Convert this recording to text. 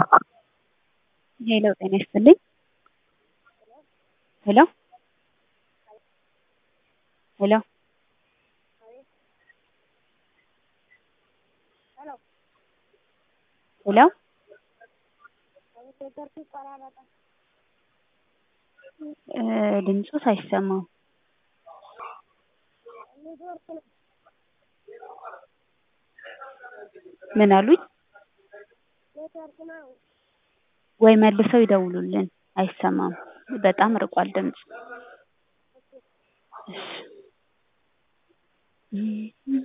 ሄሎ ጤና ይስጥልኝ። ሄሎ ሄሎ ሄሎ እ ድምፆት አይሰማም። ምን አሉኝ? ወይ መልሰው ይደውሉልን። አይሰማም። በጣም ርቋል ድምፁ። እሺ